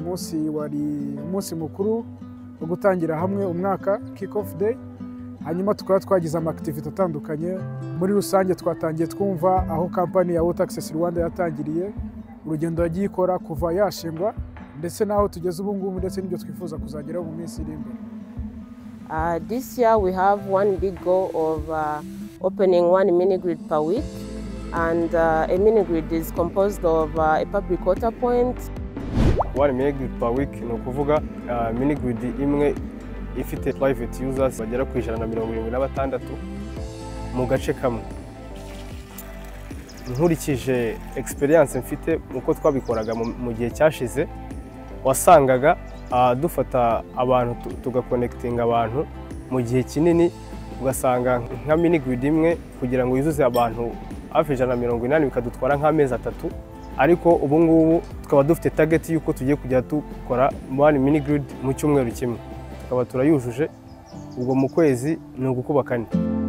munsi wari umunsi mukuru wo gutangira hamwe umwaka kick off day hanyuma tukaba twagize amakitivite atandukanye muri rusange twatangiye twumva aho kampani ya water access rwanda yatangiriye urugendo yagiye ikora kuva yashingwa ndetse n'aho tugeze ubu ngubu ndetse n'ibyo twifuza kuzageraho mu minsi iri imbere Uh, this year we have one big goal of uh, opening one mini grid per week, and uh, a mini grid is composed of uh, a public water point, one minigrid per week ni ukuvuga minigrid imwe ifite private users bagera ku ijana na mirongo irindwi na batandatu mu gace kamwe nkurikije experience mfite uko twabikoraga mu- mu gihe cyashize wasangaga ah, dufata abantu tu- tugakonekitinga abantu mu gihe kinini ugasanga nka minigrid imwe kugira ngo yuzuze abantu hafi ijana na mirongo inani bikadutwara nk'amezi atatu ariko ubu ngubu tukaba dufite target y'uko tugiye kujya dukora one minigrid mu cyumweru kimwe tukaba turayujuje ubwo mu kwezi ni ugukuba kane